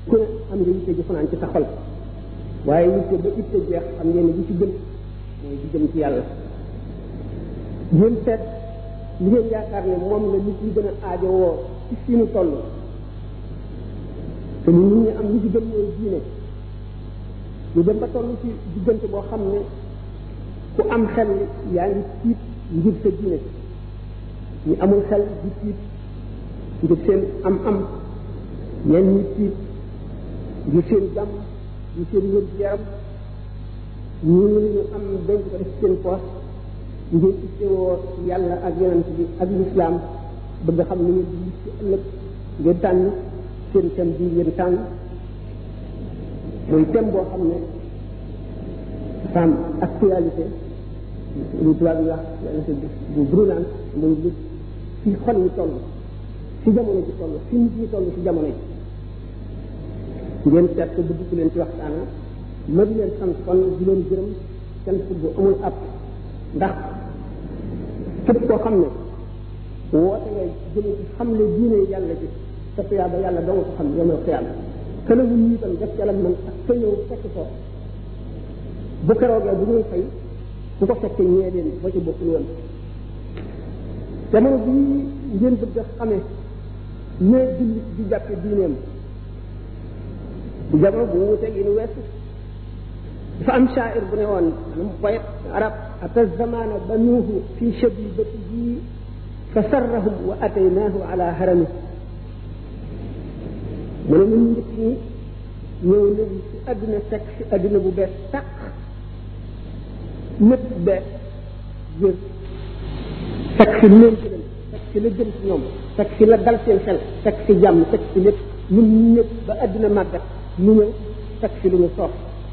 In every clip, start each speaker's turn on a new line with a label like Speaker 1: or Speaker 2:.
Speaker 1: ku ne am nga yitte ji fanaan ci sa xol waaye yitte ba itte jeex xam ngeen ne bi ci gën mooy di jëm ci yàlla ngeen seet li ngeen yaakaar ne moom la nit ñi gën a aajowoo ci fi ñu toll te ni nit ñi am li ci gën mooy diine ñu dem ba toll ci diggante boo xam ne ku am xel yaa ngi tiit ngir sa diine ñu amul xel di tiit ngir seen am am ñenn ñi tiit ngir seen jàmm ngir seen wér gu yaram ñu ñu am denc ko def seen poos ngir ittewoo yàlla ak yonent bi ak lislaam bëgg xam ni ngeen di ci ëllëg ngeen tànn seen thème bi ngeen tànn mooy thème boo xam ne dafa am actualité lu tubaab yi wax bu brûlant muy lu fi xol yi toll fi jamono ji toll fi nit ñi toll fi jamono ji ngeen seet ko bëgg ku leen ci waxtaan ma di leen sant kon di leen gërëm sant bu amul ab ndax képp koo xam ne woote ngay jëme ci xam ne diine yàlla ji sa tuyaaba yàlla doo nga ko xam yomal xiyaam kële wu ñu itam def ca la man ak ka ñëw fekk ko bu keroogee bu ñuy fay ku ko fekkee ñee leen ba ci bokkul woon jamono bii ngeen bëgg a xamee ñee jullit di jàppe diineem di jamono bu wuuteeg yi nu weesu dafa am shaair bu ne woon maanaam poète arab ata zamana banuuhu fi shabibatihi fa sarrahum wa ataynaahu ala harami mu ne ñun njëkk ñi ñëw nañ ci àdduna fekk ci àdduna bu bees tàq lépp bees jër fekk ci leen gënal fekk ci la gën ci ñoom fekk ci la dal seen xel fekk ci jàmm fekk ci lépp ñun ñu ñëpp ba àdduna màggat ñu ñëw fekk ci lu ñu soof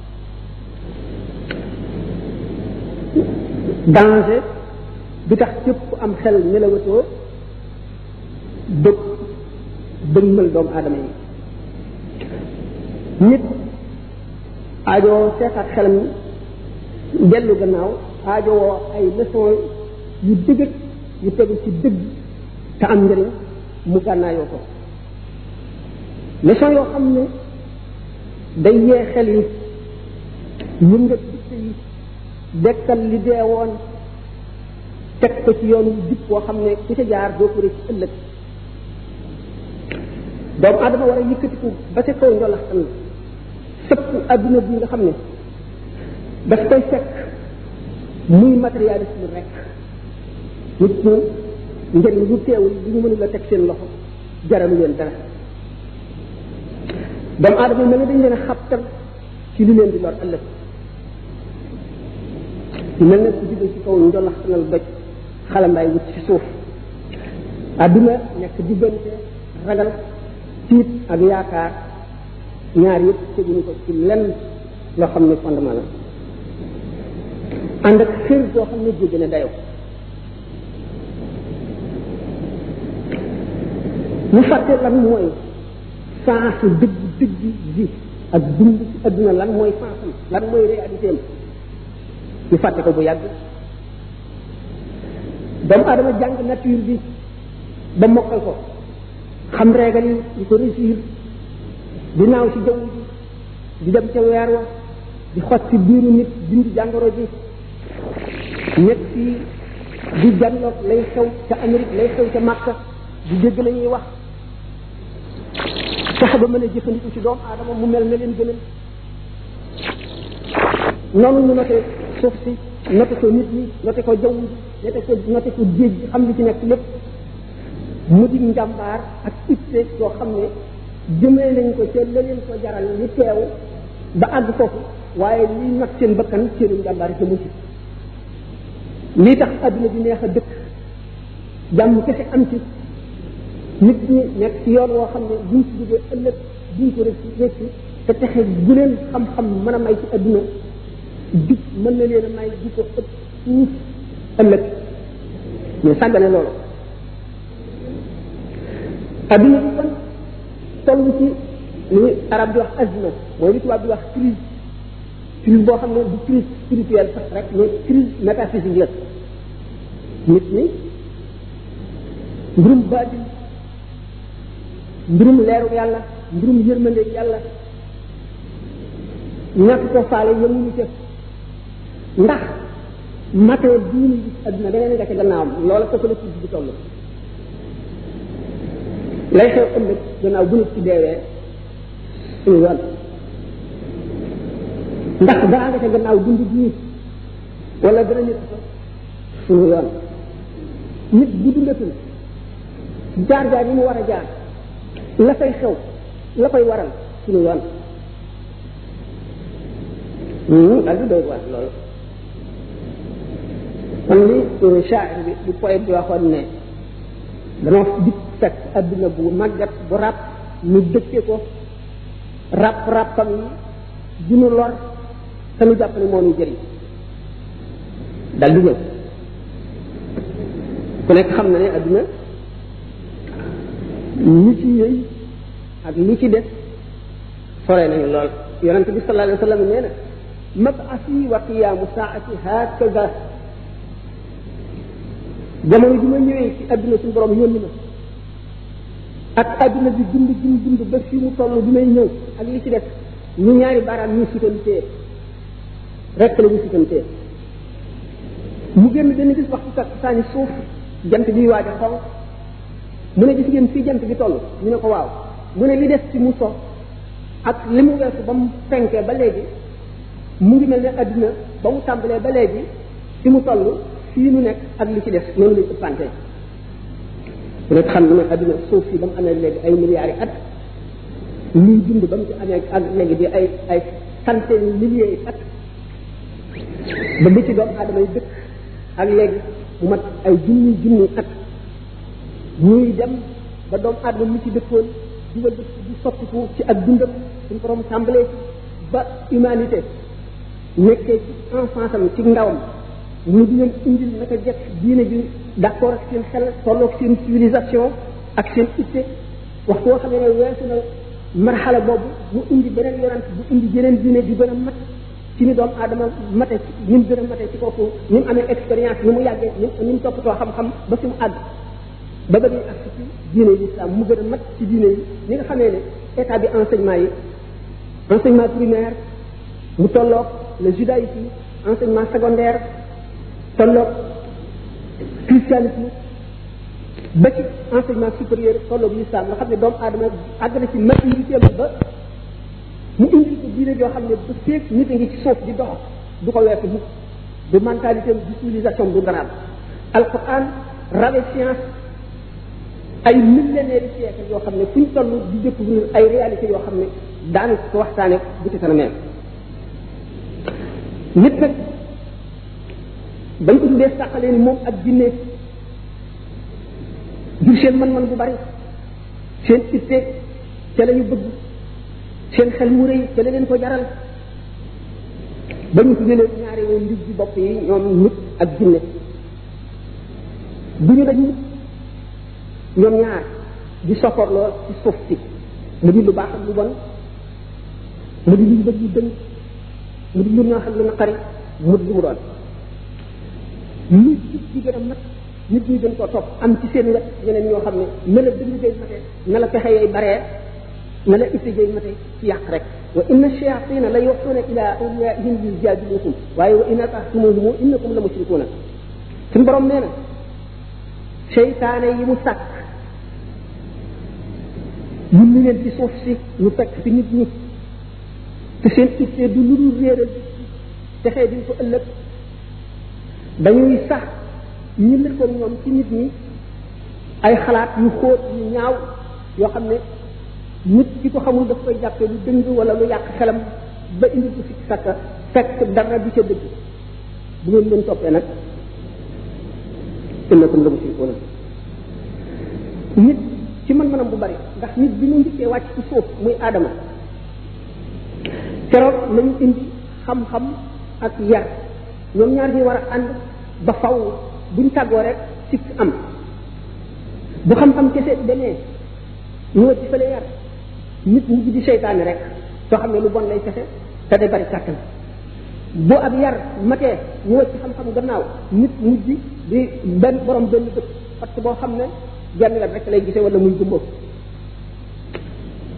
Speaker 1: danger bi tax képp ku am xel nelawatoo bëgg dëgmal doomu aadama yi nit aajowoo seetaat xelam dellu gannaaw aajowoo ay leçon yu dëgg yu tegu ci dëgg te am njëriñ mu gànnaayoo ko leçon yoo xam ne day yee xel yi yëngat dikk yi dekkal li dee woon teg ko ci yoonu jub boo xam ne ku ca jaar doo ko rëcc ëllëg doomu adama war a yëkkatiku ba ca kaw njolaxtan sëpp adduna bi nga xam ne daf koy fekk muy matérialisme rek nit ñi njëriñ lu teewul li ñu mënul la teg seen loxo jaralu leen dara doomu adama yi mel ne dañ leen a xabtal ci li leen di lor ëllëg mel ne ku jóge ci kaw njolaxtanal doj xalambaay wut ci suuf adduna nekk diggante ragal tiit ak yaakaar ñaar yëpp teguñu ko ci lenn loo xam ne fondement la ànd ak xër boo xam ne jéggi na dayoo ñu fàtte lan mooy sensu dëgg dëgg ji ak dund ci adduna lan mooy sensam lan mooy réalité am ñu fàtte ko bu yàgg doomu adama jàng nature bi ba mokkal ko xam régal yi di ko réussir di naaw ci jaww ji di dem ca weer wa di xot ci biiru nit dindi jàngoro ji nekk fii di janloog lay xew ca Amérique lay xew ca Makka di dégg la ñuy wax fexe ba mën a jëfandiku ci doomu aadama mu mel na leen gënal noonu ñu noté suuf si noté ko nit ñi noté ko jaww ji noté ko noté ko géej gi xam li ci nekk lépp mu di njàmbaar ak itte yoo xam ne jëmee nañ ko ca la leen ko jaral li teew ba àgg foofu waaye liy nag seen bakkan seenu njàmbaar jëmu ci lii tax adduna bi neex a dëkk jàmm kese am ci nit ñi nekk ci yoon woo xam ne buñ ci jógee ëllëg duñ ko rëcc rëcc te texe gu leen xam-xam mën a may ci adduna jub mën na leen a may di ko ëpp fuuf ëllëg mais sàggane loolu adduna bi kon toll ci li arab di wax azma mooy li tubaab di wax crise crise boo xam ne du crise spirituelle sax rek mais crise métaphysique la nit ñi mbirum baatin mbirum leeru yàlla mbirum yërmande yàlla ñàkk ko faale yemuñu ca ndax matee bii ñu gis adduna da ngeen nga ca gannaawam loola foofu la ci di toll lay xew ëllëg gannaaw bu nit ci deewee suñu yoon ndax dara nga ca gannaaw dund bii wala dana nit ko suñu yoon nit bu dundatul jaar jaar yi mu war a jaar la fay xew la koy waral suñu yoon daal di doy waar loolu kon li shaa'ir bi bu poète bi waxoon ne dama dikk fekk adduna bu màggat bu ràpp ñu dëkke ko ràpp ràppam yi dinu lor te nu jàpp ne moo ñu jëriñ dal di ñëw ku nekk xam na ne adduna ñi ci yëy ak li ci des sore nañu lool yonente bi sallallahu alayhi wa sallam nee na mab'asi wa qiyaamu saati hakaza jamono ji ma ñëwee ci adduna suñu borom yónni ma ak adduna bi dund dund dund ba fii mu toll bi may ñëw ak li ci def ñu ñaari baaraam ñu sutantee rek la ñu sutantee mu génn benn gis waxtu takk saani suuf jant bi waaj a xonq mu ne gis ngeen fii jant bi toll ñu ne ko waaw mu ne li des ci mu so ak li mu weesu ba mu fenkee ba léegi mu ngi mel ne adduna ba mu tàmbalee ba léegi fi mu toll fii nu nekk ak li ci def noonu lañ ëppante ku nekk xam ne adduna suuf si ba mu amee léegi ay milliards yi at luy dund ba mu ci amee ak léegi di ay ay centaine milliers yi at ba li ci doomu aadama yi dëkk ak léegi mu mat ay junni junni at ñuy dem ba doomu aadama mi ci dëkkoon dugal dëkk di sottiku ci ak dundam suñu borom tàmbalee ci ba humanité nekkee ci enfance am ci ndawam ñu di leen indil naka jekk diine ji d'accord ak seen xel tolloog seen civilisation ak seen itte waxtu woo xam ne weesu na marxala boobu mu indi beneen yonent bu indi jeneen diine di gën a mat ci ni doomu aadama mate ni mu gën a mate ci kooku ni mu amee expérience ni mu yàggee ni mu toppatoo xam-xam ba fi mu àgg ba ba ñuy ak ci diine yi islam mu gën a mat ci diine yi ni nga xamee ne état bi enseignement yi enseignement primaire mu tolloog le judaïsme enseignement secondaire tolloog christianisme ba ci enseignement supérieur tolloog l'islam nga xam ne doomu aadama àgg na ci maturité ba mu indi ko diine joo xam ne bu feeg nit a ngi ci suuf di dox du ko weesu mukk du mentalité du civilisation du daraam alquran rawe science ay millénaires de siècle yoo xam ne fu ñu toll di découvrir ay réalités yoo xam ne daanu ko waxtaane bu ci kanamee nit nag bañ ko tuddee sàqalee ni moom ak jinne jur seen man-man bu bari seen itte ca la ñu bëgg seen xel mu rëy ca la leen ko jaral ba ñu tuddee leen ñaari woon ndig bi bopp yi ñoom nit ak jinne du ñu dañ nit ñoom ñaar di sopporloo ci suuf si mu di lu baax ak lu bon mu di lu bëgg lu dëng mu di lu ñoo xam lu naqari mu di lu mu doon nit di gën a mat nit ñi gën koo topp am ci seen wet ñeneen ñoo xam ne na la dëng jay mate na la pexe yooyu baree na la itte jay mate ci yàq rek wa inna shayatina la yuxuuna ila awliyaihim yujadilukum waaye wa in atahtumuhum innakum la mushrikuuna suñu borom nee na seytaane yi mu sàkk yulli leen ci suuf si ñu fekk fi nit ñi te seen itte du lu dul réeral texee diñ ko ëllëg dañuy sax ñu lëkkoon ñoom ci nit ñi ay xalaat yu xóot yu ñaaw yoo xam ne nit ki ko xamul daf koy jàppee lu dëng wala lu yàq xelam ba indi ko sikk sakka fekk dara du ca dëgg bu ngeen leen toppee nag innakum la mushrikuuna nit ci mën-mënam bu bari ndax nit bi mu njëkkee wàcc ci suuf muy aadama keroog lañu indi xam-xam ak yar ñoom ñaar ñi war a ànd ba faw buñ tàggoo rek sikk am bu xam-xam kese demee ñu wëcc fële yar nit mujj di seytaane rek soo xam ne lu bon lay kese te day bari kàttan bu ab yar matee ñu wëcc xam-xam gannaaw nit mujj di benn borom benn dëkk parce que boo xam ne genn wet rek lay gisee wala muy gumbo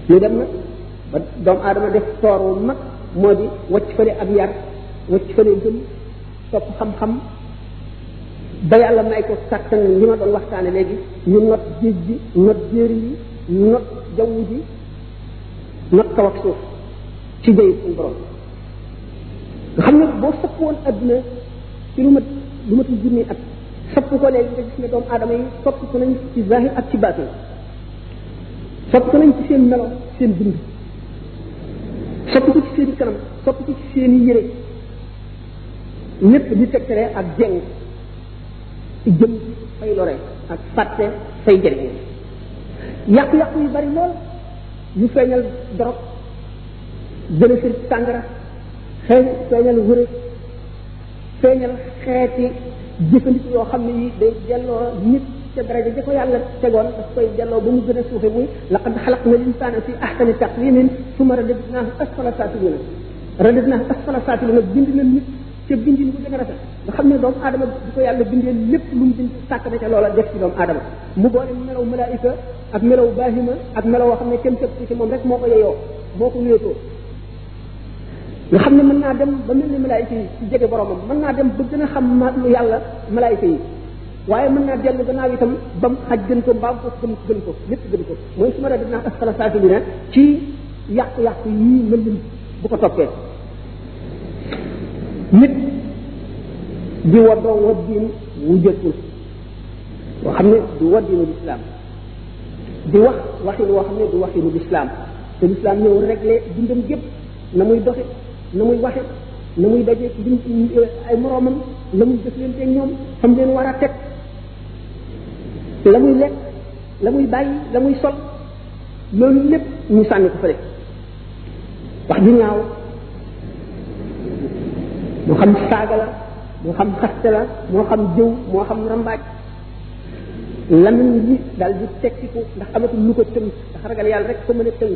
Speaker 1: ñu dem nag ba doomu aadama def toor wu mag moo di wacc fële ak yar wacc fële gëm topp xam-xam ba yàlla may ko kàttan li ma doon waxtaane léegi ñu not géej gi not jéeri yi not jaww ji not kaw ak suuf ci jëy suñu borom nga xam ne boo sëpp woon adduna ci lu mat lu matul junni at sopp ko léegi nga gis ne doomu aadama yi sopp ko nañ ci zahir ak ci baatin sopp ko nañ ci seen melo seen dund sopp ko ci seen kanam sopp ko ci seen yére lépp di tegtale ak jeng ci jëm fay lore ak fàtte fay jëriñ yàqu-yàqu yu bari lool yu feeñal dorog gën a sër sàngara xëy feeñal wërë feeñal xeeti jëfandiku yoo xam ne yi day delloo nit ca daraja ja ko yàlla tegoon daf koy delloo ba mu gën a suufe muy laqad xalaqna linsaana fi ahsani taqwimin summa radadnaahu asfala saafilina radadnaahu asfala saafilina bind na nit ca bindin bu gën a rafet nga xam ne doomu aadama bi ko yàlla bindee lépp lu mu bind sàkk na ca loola def ci doomu aadama mu boole melaw malaayika ak melaw baahima ak melaw woo xam ne kenn képp ci moom rek moo ko yeyoo moo ko wéetoo nga xam ne mën naa dem ba mel ni malaayika yi ci jege boromam mën naa dem ba gën a xam ma lu yàlla malaayika yi waaye mën naa dellu gannaaw itam ba mu xaj gën ko mbaam ko gën gën ko lépp gën ko mooy su ma rek dinaa asfala saafilina ci yàqu-yàqu yii mën lim bu ko toppee nit di waddoo waddiin wu jëkkul boo xam ne du waddiinu lislaam di wax waxin woo xam ne du waxinu lislaam te lislaam ñëw réglé dundam gépp na muy doxe na muy waxe na muy daje lim ay moroomam la muy jëflante ñoom fam leen war a teg la muy lekk la muy bàyyi la muy sol loolu lépp ñu sànni ko fële wax ju ñaaw moo xam saaga la moo xam xaste la moo xam jëw moo xam rambaaj lamiñ yi daal di tekkiku ndax amatul lu ko tënk ndax ragal yàlla rek ko mën a tënk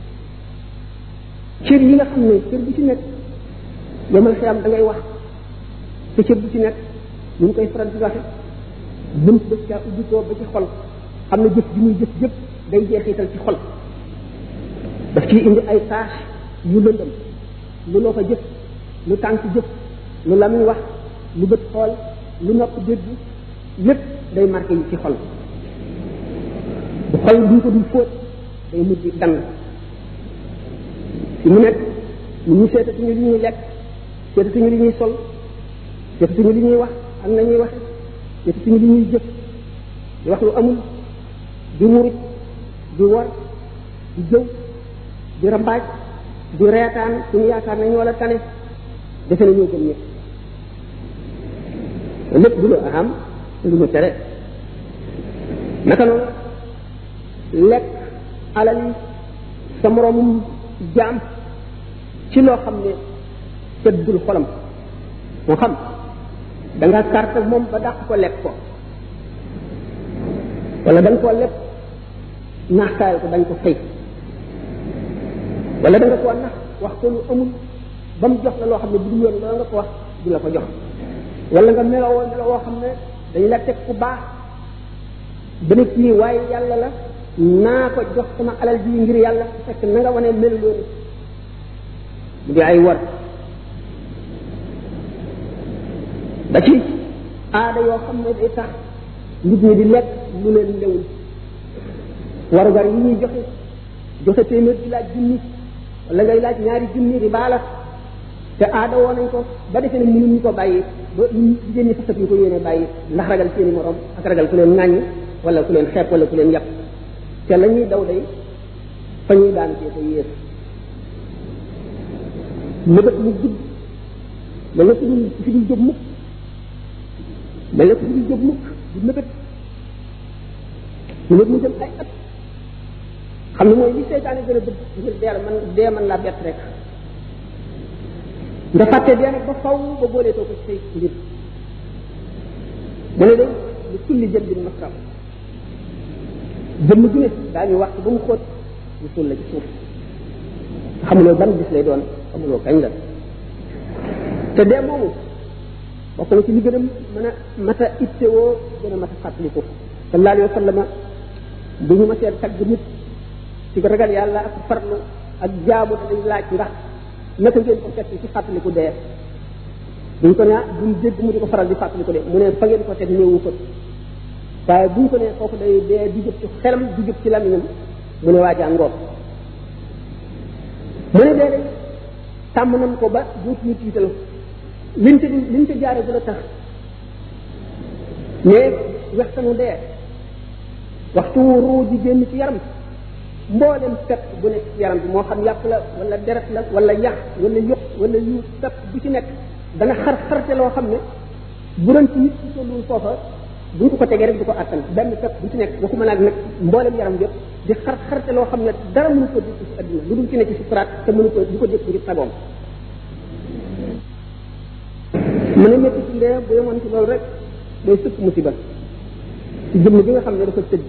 Speaker 1: cër yi nga xam ne cër bu ci nekk yomal xiyam da ngay wax te cër bu ci nekk ñu ngi koy faral di waxe bunt ba caa ubbi ko ba ci xol xam ne jëf ji muy jëf jëpp day jeexital ci xol daf ciy indi ay tâche yu lëndëm lu loo fa jëf lu tànk jëf lu lamiñ wax lu bët xool lu nopp dégg lépp day marqué yi ci xol bu xol duñ ko dul fóot day mujj dang fi mu nekk ñu ñu seetatuñu li ñuy lekk seetatuñu li ñuy sol seetatuñu li ñuy wax ak nañuy waxe seetatuñu li ñuy jëf di wax lu amul di murit di wor di jëw di rambaaj di reetaan suñu yaakaar nañu wala tane defe na ñoo gëm ñëpp lépp du lu aham lu ñu tere naka noonu lekk alal yi sa moroomum jaam ci loo xam ne tëddul xolam moo xam da nga carte moom ba dàq ko lekk ko wala da nga koo lekk naaxtaayal ko dañ ko fay wala da nga koo nax wax ko lu amul ba mu jox la loo xam ne bu dul yoon loolu nga ko wax du la ko jox wala nga melowoo melo woo xam ne dañ la teg ku baax ba ne kii waaye yàlla la naa ko jox sama alal ji ngir yàlla fekk na nga wane melu loolu mu di ay war ba ci aada yoo xam ne day tax nit ñi di lekk lu leen lewul warugar yi ñuy joxe joxe téeméer di laaj junni wala ngay laaj ñaari junni di baala te aada woo nañ ko ba defee ne mënuñ ñu ko bàyyi ba jigéen ñi fasat ñu ko yéene bàyyi ndax ragal seeni morom ak ragal ku leen ŋàññ wala ku leen xeeb wala ku leen yàpp te la ñuy daw day fa ñuy daan cee ko yées mëbët mu gudd mel na fi dul fi dul jóg mukk mel na fi dul jóg mukk du mëbët mëbët mu jëm ay at xam ne mooy li seytaane gën a bëgg ngir dee man dee man laa bett rek nga fàtte dee nag ba faw ba booleetoo ko ci say mbir mu ne day lu kulli jël bin masram jëmm ju ne daañu wax ba mu xóot ñu suul la ci suuf xamuloo ban bis lay doon xamuloo kañ la te dee moomu bokk na ci li gën a mën a mat a ittewoo gën a mat a fàttaliku sallallahu alayhi wa sallam bu ñu ma seet tagg nit ci ragal yàlla ak farlu ak jaamu dañ laaj ndax naka ngeen ko fekk ci fàttaliku dee buñ ko ne buñ dégg mu di ko faral di fàttaliku dee mu ne fa ngeen ko teg néewu fa waaye buñ ko ne kooku day dee di jëp ci xelam di jëp ci lamiñam mu ne waajaa ngoog mu ne dee day tàmm nañ ko ba dootuñu tiital liñ te liñ te jaare bu la tax mais waxtanu dee waxtu ruu di génn ci yaram mboolem pepp bu nekk ci yaram bi moo xam yàpp la wala deret la wala yax wala yëq wala yu pepp bu ci nekk dana xar xarte loo xam ne bu doon ci nit ci tollul foofa buñ ko ko tegee rek du ko attan benn pepp bu ci nekk waxuma naag nag mboolem yaram yëpp di xar xarte loo xam ne dara mënu ko dégg ci adduna lu dul ci ne ci sukuraat te mënu ko du ko dégg ngir sagoom mu ne métti ci ndee bu yemoon ci loolu rek day sëkk musiba ci jëmm bi nga xam ne dafa tëdd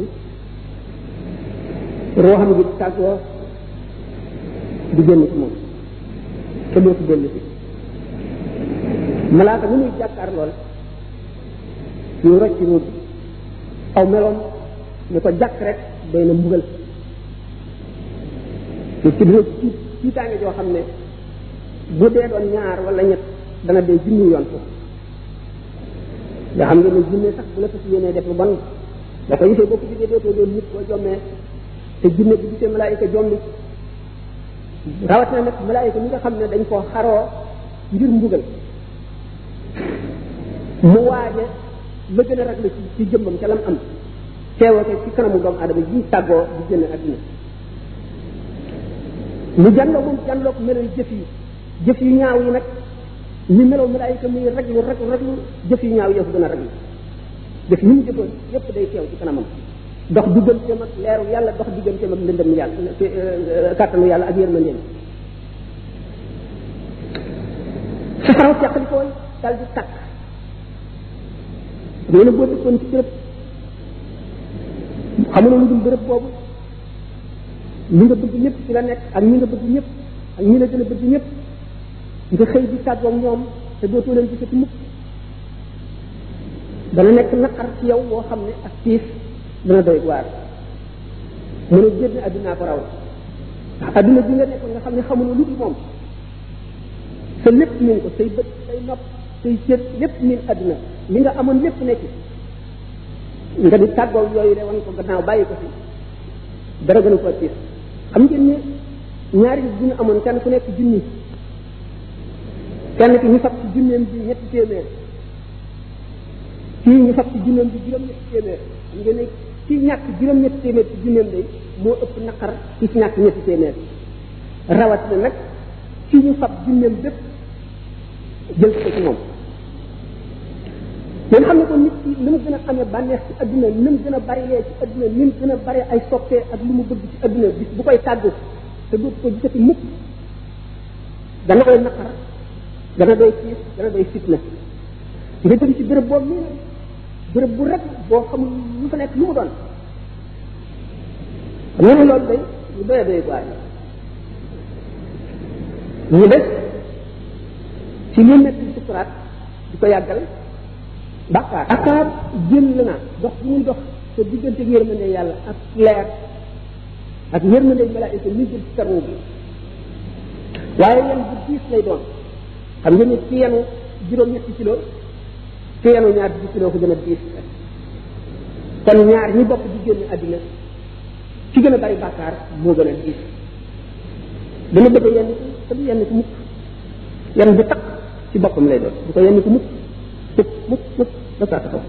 Speaker 1: rooxam gi tàggoo di génn ci moom te doo ci dellu si malaaka mu muy jàkkaar lool ñu rocc ruut aw meloom ñu ko jàkk rek day na mbugal te ci dina ci tiitaange joo xam ne bu dee doon ñaar wala ñett dana dee junni yoon foofu nga xam nga ne jinne sax bu la fas yéenee def lu bon da ko gisee boo ko gisee dootoo doon nit boo jommee te jinne bu gisee malaayika jombi rawatina nag malaayika mi nga xam ne dañ koo xaroo ngir mbugal mu waaje la gën a raglu ci ci jëmmam ca lam am teewate ci kanamu doomu adama ji tàggoo di génn adduna mu jànloo moom jànloo ko melal jëf yi jëf yu ñaaw yi nag ñu meloo malaayika muy raglu raglu raglu jëf yu ñaaw yëf gën a raglu jëf yi mu jëfoon yëpp day teew ci kanamam dox digganteem ak leeru yàlla dox digganteem ak ndëndëm yàlla kàttanu yàlla ak yërmandeem safaraw teqali koy dal di tàkk nee na boo dëkkoon ci béréb xamuloo lu dul béréb boobu li nga bëgg ñëpp ci la nekk ak ñi nga bëgg ñëpp ak ñi la gën a bëgg ñëpp nga xëy di tàggoog ñoom te dootoo leen gisati mukk dana nekk naqar ci yow boo xam ne ak tiis dana doy waar mu ne génn addunaa ko raw ndax adduna bi nga nekkoon nga xam ne xamuloo lu dul moom sa lépp min ko say bët say nopp say cër lépp min adduna li nga amoon lépp nekk nga di tàggoo yooyu de wan ko gannaaw bàyyi ko fi dara gënu ko tiis xam ngeen ne ñaari bu ñu amoon kenn ku nekk junni kenn ki ñu fab ci junneem bi ñetti téeméer kii ñu fab ci junneem bi juróom-ñetti téeméer xam ngeen ne kii ñàkk juróom-ñetti téeméer ci junneem day moo ëpp naqar ki ci ñàkk ñetti téeméer rawat na nag kii ñu fab junneem bépp jël ko ci moom ngeen xam ne ko nit ki li mu gën a amee bànneex ci adduna ni mu gën a bari lee ci adduna ni mu gën a bari ay soppee ak lu mu bëgg ci adduna bis bu koy tàggu te dootu ko gisati mukk dana koy naqar dana doy tiis dana doy fitna nga jëm ci béréb boobu nii béréb bu rek boo xamul lu fa nekk lu mu doon xam nga ne loolu day lu doy doy waar ñu des ci li nekk ci sukuraat di ko yàggal bàkkaar bàkkaar jël la na dox bu muy dox te diggante ak yërmande yàlla ak leer ak yërmande malaayika mi jël ci sarwu bi waaye yan bu diis lay doon xam nga ni ci yenu juróom-ñetti kilo ci yenu ñaar di kilo ko gën a diis kon ñaar ñi bokk di génn àddina ci gën a bari bàkkaar moo gën a diis dana bëgg yenn te du yenn ko mukk yenn bu takk ci boppam lay doon du ko yenn ko mukk mukk mukk mukk ba saa taxaw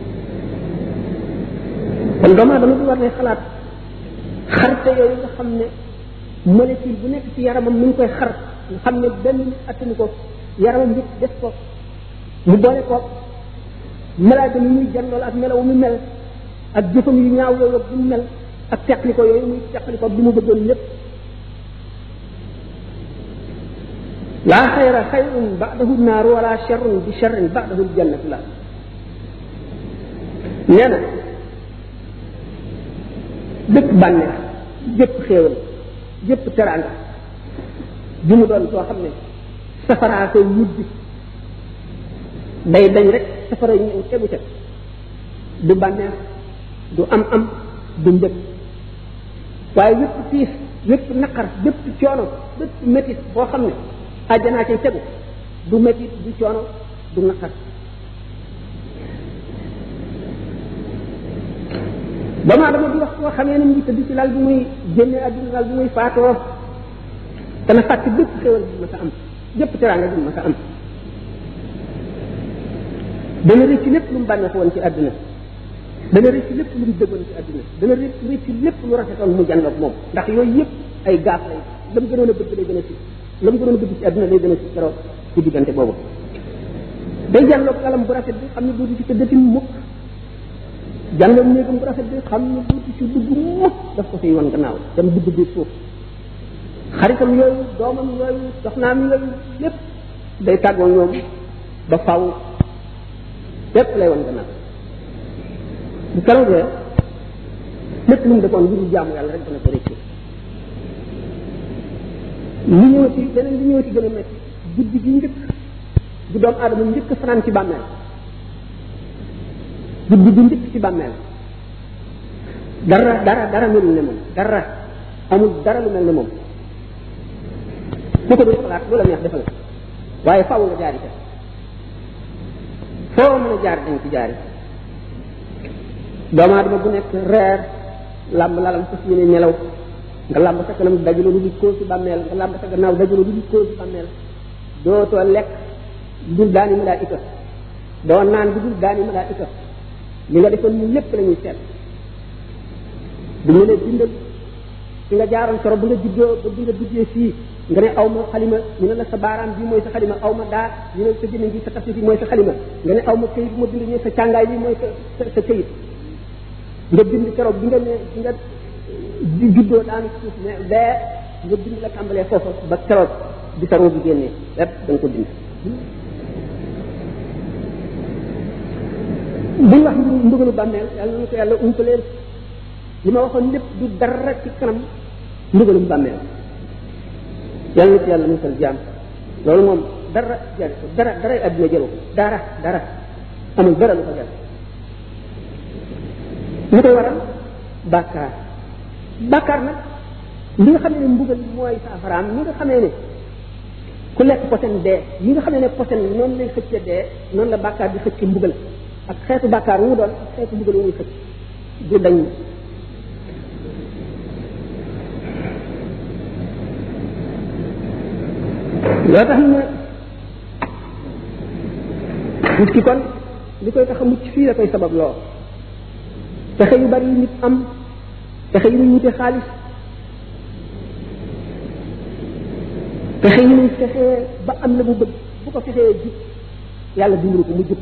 Speaker 1: kon doomu aadama bi war ne xalaat xarte yooyu nga xam ne molécule bu nekk ci yaramam mi ngi koy xar nga xam ne benn nit attanu ko yaramam yëpp def ko mu boole ko malaaka mi muy jandool ak melaw mu mel ak jëfam yu ñaaw yooyu ak bu mu mel ak teqli ko yooyu muy teqli ko bi mu bëggoon lépp laa xayra xayrun ba'dahu naaru wala sharrun bi sharrin ba'dahu ljannatu la nee na bépp bànneex bépp xéewal bépp teraanga bi mu doon soo xam ne safaraa koy wujj day dañ rek safara ñëw tegu ca du bànneex du am am du mbëg waaye wépp tiis wépp naqar bépp coono bépp métit boo xam ne àjjanaa cay tegu du métit du coono du naqar doomu aadama bi wax koo xamee ne mu ngi tëdd ci lal bi muy génne àdduna lal bi muy faatoo dana fàtte bépp xéwal bi ma sa am bépp teraanga bi ma sa am dana rëcc lépp lu mu bànneex woon ci àdduna dana rëcc lépp lu mu dëggoon ci àdduna dana rëcc rëcc lépp lu rafetoon mu jànloog moom ndax yooyu yëpp ay gaaf lay la mu gënoon a bëgg lay gën a si la mu gënoon a bëgg ci àdduna lay gën a si keroog ci diggante boobu day jànloog alam bu rafet bi xam ne dootu ci tëddati mukk jànloog néegam bu rafet bi xam ne dootu ci dugg mukk daf ko fiy wan gannaaw dem dugg biir suuf xaritam yooyu doomam yooyu soxnaam yooyu lépp day tàggoo ñoom ba faw lépp lay wan gannaaw bu keroogee lépp lu mu defoon lu dul jaamu yàlla rek dana ko rëccu li ñëw ci beneen li ñëw ci gën a métti guddi gi njëkk bu doomu aadama njëkk fanaan ci bàmmeel guddi gi njëkk ci bàmmeel dara dara dara melul ne moom dara amul dara lu mel ne moom ku ko dul xalaat lu la neex defal waaye faaw nga jaari ca foo mën a jaar dañ ci jaari doomu aadama bu nekk reer làmb lalam fas yéene nelaw nga làmb sa kanam dajalo lu di koo ci bàmmeel nga làmb sa gannaaw dajalo lu di koo ci bàmmeel dootoo lekk dul daani malaayika doo naan bi dul daani malaayika li nga defoon ñu lépp la ñuy seet bu ñu lee bindal fi nga jaaroon soro bu nga juddoo ba bi nga duggee fii nga ne aw ma xalima ñu ne la sa baaraam bi mooy sa xalima aw ma daa ñu ne sa jëmmiñ bi sa tafsir bi mooy sa xalima nga ne aw ma këyit bu ma bind ñu sa càngaay bi mooy sa sa këyit nga bind keroog bi nga ne bi nga juddoo daanu suuf ne bee nga bind la tàmbalee foofa ba keroog bi sa roo bi génnee lépp da nga ko bind buñ wax mbugalu bàmmeel yàlla na ko yàlla umpaleen li ma waxoon lépp du dara ci kanam mbugalum bàmmeel yàlla na ci yàlla musal jaam loolu moom dara jar ko dara dara àddina jëlu dara dara amul dara lu ko jar li koy waral bàkkaar bàkkaar nag li nga xam ne mbugal mooy saafaraam li nga xamee ne ku lekk posen dee yi nga xamee ne posen noonu lay xëcce dee noonu la bàkkaar di xëcc mbugal ak xeetu bàkkaar wu mu doon ak xeetu mbugal wu muy xëcc du dañ loo tax ne nit ki kon li koy tax a mucc fii la koy sabab loo pexe yu bari yu nit am pexe yu muy wute xaalis pexe yu muy fexee ba am la mu bëgg bu ko fexee jub yàlla dimbali ko mu jub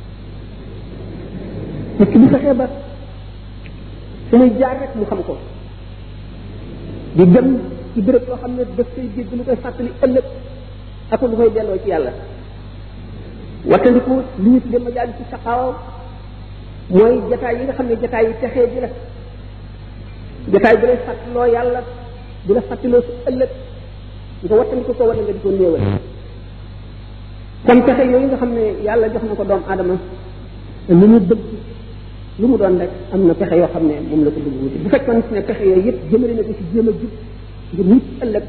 Speaker 1: nit ki bu fexee ba fu muy jaar rek mu xam ko di dem ci béréb yoo xam ne daf koy dégg lu koy fàttali ëllëg ak lu koy delloo ci yàlla wattandiku li ñu tuddee majaali ci saqaaw mooy jataay yi nga xam ne jataay yi texee ji la jataay bu lay fàttaloo yàlla bu la fàttaloo su ëllëg nga wattandiku ko wala nga di ko néewal kon pexe yooyu nga xam ne yàlla jox na ko doomu aadama lu mu bëgg lu mu doon rek am na pexe yoo xam ne moom la ko bëgg wuti bu fekkoon ne pexe yooyu yëpp jëmale na ko ci jéem a jub ngir mucc ëllëg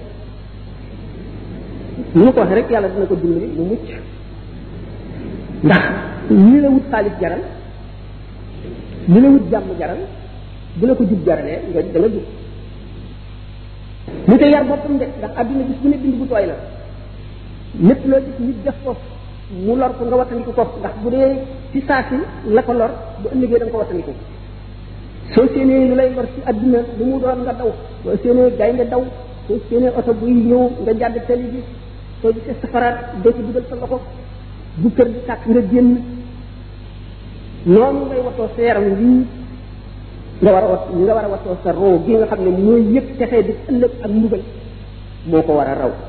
Speaker 1: ni ma ko waxee rek yàlla dina ko dimbali mu mucc ndax li la wut xaalis jaral li la wut jàmm jaral bu la ko jub jaralee nga da nga jub mu te yar boppam de ndax àdduna gis bu ne bind bu tooy la lépp loo gis nit def ko mu lor ko nga wattandiku ko ndax bu dee ci saa si la ko lor bu ëllëgee da nga ko wattandiku soo séenee lu lay lor ci àdduna lu mu doon nga daw soo séenee gaynde daw soo séenee oto buy ñëw nga jàdd tali bi soo gisee safaraat doo ci dugal sa loxo bu kër gi tàkk nga génn noonu ngay watoo sa yaram lii nga war a wat nga war a watoo sa roo gi nga xam ne mooy yëpp texee di ëllëg ak mbugal moo ko war a raw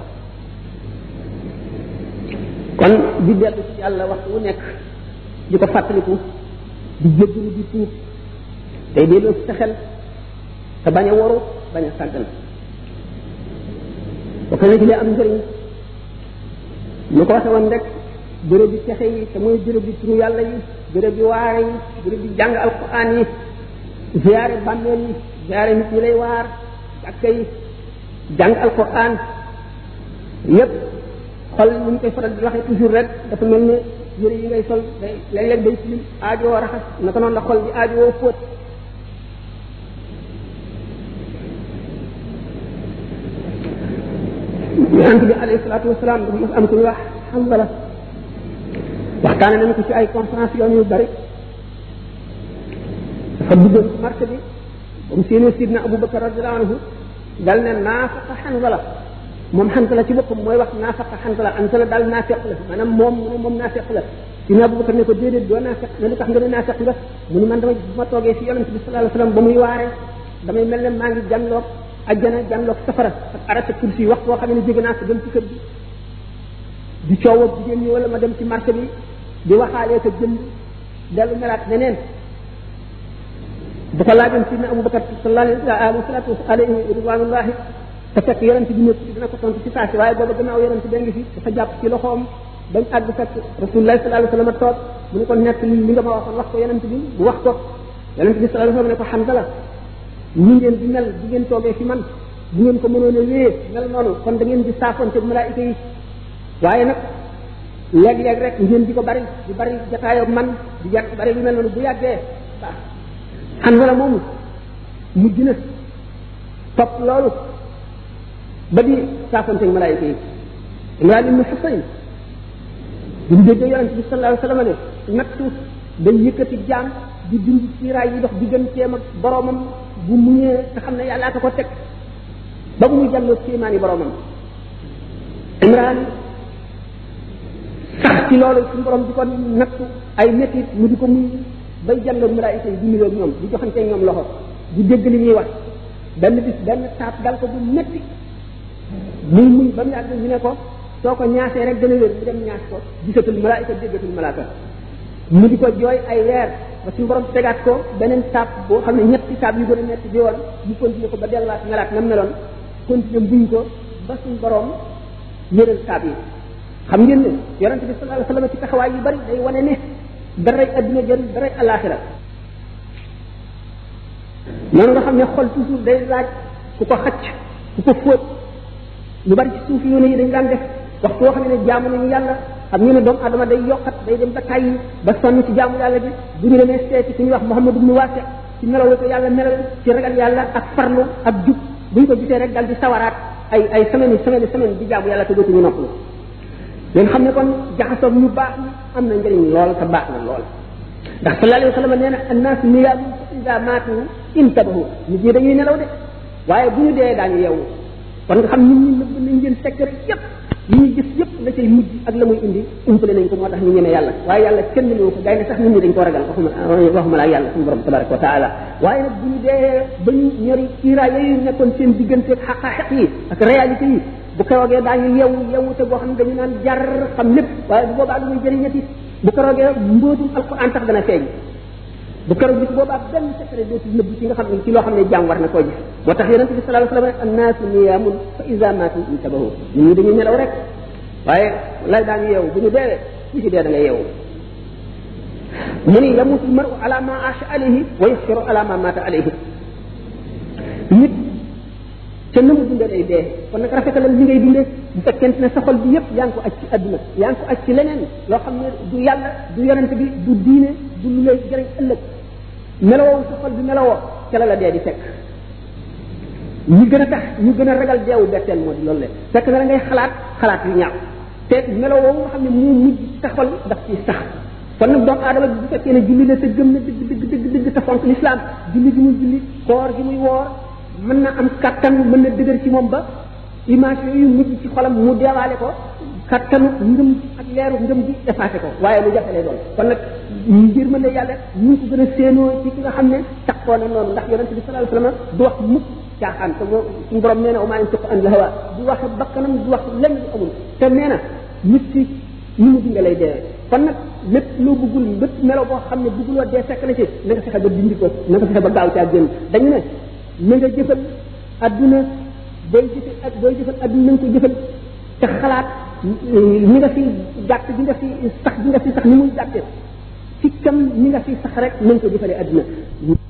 Speaker 1: kon di dellu ci yàlla waxtu wu nekk di ko fàttaliku di jéggalu di tuub tey delloo ci sa xel te bañ a waru bañ a sàggan bokk na ci li am njëriñ ñu ko waxe woon rek béréb bi texe yi te mooy béréb bi turu yàlla yi béréb bi waare yi béréb bi jàng alquran yi ziyaare bàmmeel yi ziyaare nit ñi lay waar jàkka yi jàng alquran yépp xol ni ñu koy faral di waxee toujours rek dafa mel ne yëre yi ngay sol day léeg-léeg day tilim aajoo raxas naka noonu la xol di aajoo fóot yonent bi alayhi salaatu wasalaam dafa mas am ku ñu wax Hanzala waxtaane nañu ko ci ay conférence yoon yu bari dafa duggoon ci marché bi ba mu séenee sidna Abubakar radiallahu anhu dal ne naafaqa Hanzala moom Hanzala ci boppam mooy wax naafaqa Hanzala Hanzala daal naafeq la maanaam moom mu ne moom naafeq la sidna Abubakar ne ko déedéet doo naafeq ne lu tax nga ne naafeq nga mu ni man dama bu ma toogee fi yonent bi sallallahu alayhi wasallam ba muy waare damay mel ne maa ngi jànloog ajjana jànloog safara ak arata kursi wax boo xam ne jóge naa ko dem ci kër gi di coow ak jigéen ñi wala ma dem ci marché bi di waxaalee ko jënd dellu melaat neneen bu ko laajoon sidna Abubakar sallallahu alayhi salatu alayhi ridwanullahi te fekk yonent bi nekk dina ko tontu ci saasi waaye booba gannaaw yonent bi ngi fi dafa jàpp ci loxoom bañ àgg fekk rasulullah sallallahu alayhi wasallam toog mu ne ko nekk li nga ma waxoon wax ko yonent bi mu wax ko yonent bi sallallahu alayhi wasallam ne ko Hanzala ñi ngeen di mel bu ngeen toogee fi man bu ngeen ko mënoon a wéyee mel noonu kon da ngeen di saafonte malaayika yi waaye nag léeg-léeg rek ngeen di ko bari di bari jataayoo man di yàgg bari lu mel noonu bu yàggee baax Hanzala moomu mujj na topp loolu ba di saafonte malaayika yi Imraan ibnu Husayn bi mu déggee yonente bi sallallahu alayhi wasallam ne nattu day yëkkati jaam di dindi siiraay yi dox digganteem ak boromam bu muñee te xam ne yàllaa ko ko teg ba bu muy jàlloo kéemaani boromam Imraan sax ci loolu suñu borom di ko nattu ay métit mu di ko muy bay jàlloog malaayika yi di nuyoo ñoom di joxante ñoom loxo di dégg li ñuy wax benn bis benn taab dal ko bu métti muy muñ ba mu yàgg ñu ne ko soo ko ñaasee rek dana wér mu dem ñaas ko gisatul malaayika déggatul malaaka mu di ko jooy ay weer ba suñu borom tegaat ko beneen taab boo xam ne ñetti taab yu gën a metti bi woon mu continuer ko ba delluwaat melaat na meloon continuer buñ ko ba suñu borom yëral taab yi xam ngeen ne yonente bi sallallahu alayhi wasallam ci taxawaay yu bari day wane ne daray adduna jël daray alaxira noonu nga xam ne xol toujours day laaj ku ko xacc ku ko fóot lu bari ci suuf yoone yi dañ daan def waxtu woo xam ne jaamu nañu yàlla xam ngeen ne doomu adama day yokkat day dem ba tàyyi ba sonn ci jaamu yàlla bi bu ñu demee seeti ku ñuy wax Muhammad ibnu Wasi ci melaw ko yàlla melal ci ragal yàlla ak farlu ak jub bu ñu ko gisee rek dal di sawaraat ay ay semaine yi semaine semaine di jaamu yàlla te dootuñu noppalu leen xam ne kon jaxasoog ñu baax ñi am na njëriñ lool te baax na lool ndax sallallahu alayhi wa sallam nee na annaas niyaamun fa ida maatu intabahu nit ñi dañuy nelaw de waaye bu ñu dee daañu yeewu kon nga xam nit ñi nëbb nañ leen secret yépp yi ñuy gis yépp la cay mujj ak la muy indi umpale nañ ko moo tax ñu ñeme yàlla waaye yàlla kenn ñëw ko gaynde sax nit ñi dañ ko ragal waxuma waxuma laa yàlla suñu borom tabaraka wa taala waaye nag bu ñu dee ba ñu ñori kiiraay yooyu nekkoon seen diggante ak xaqaaxiq yi ak réalité yi bu keroogee daañu yewu yewu te boo xam ne dañu naan jar xam lépp waaye bu boobaa lu muy jëriñati bu keroogee mbóotum alquran tax dana feeñ bu keroog bis boobaa benn secret dootul nëbb ci nga xam ne ci loo xam ne jaam war na koo gis moo tax yonente bi sallallahu alayhi wasallam annaasu niyaamun fa iza maatu intabahu nit ñi dañuy nelaw rek waaye lay daañu yeewu bu ñu deewee ku ci dee da nga yeewu mu ni yamutu maru ala ma asha alayhi wa yasfiru ala ma mata alayhi nit te na mu dundee day dee kon nag rafetalal li ngay dundee bu fekkente ne sa xol bi yépp yaa ngi ko aj ci adduna yaa ngi ko aj ci leneen loo xam ne du yàlla du yonente bi du diine du lu lay jëriñ ëllëg melowoo sa xol bi melowoo ca la la dee di fekk ñi gën a tax ñu gën a ragal deewu betteel moo di loolu le fekk na la ngay xalaat xalaat yu ñaaw te melowoo nga xam ne moo mujj sa xol daf ci sax kon nag doomu aadama bi bu fekkee ne julli la te gëm na dëgg dëgg dëgg dëgg te fonk l'islam julli gi muy julli koor gi muy woor mën na am kattan mën na dëgër ci moom ba image yooyu mujj ci xolam mu deewaale ko kattanu ngëm ak leeru ngëm gi effacé ko waaye lu jafe lay doon kon nag ngir mën ne yàlla ñu ko gën a séenoo ci ki nga xam ne taxoo na noonu ndax yonente bi sallallahu alayhi wasallam du wax mukk caaxaan te suñu borom nee na umaa yantiqu an hawa du wax bakkanam du wax lenn lu amul te nee na nit ki ñu mu dinga lay dee kon nag lépp loo bëggul lépp melo boo xam ne bëgguloo dee fekk na ci na nga fexe ba dindi ko na nga fexe ba gaaw caa génn dañu ne na nga jëfal adduna booy jëfal ak booy jëfal adduna na nga ko jëfal te xalaat ñi nga fi gàtt bi nga fi sax bi nga fi sax ni muy gàtte ci kam ñi nga fi sax rek na nga ko jëfalee adduna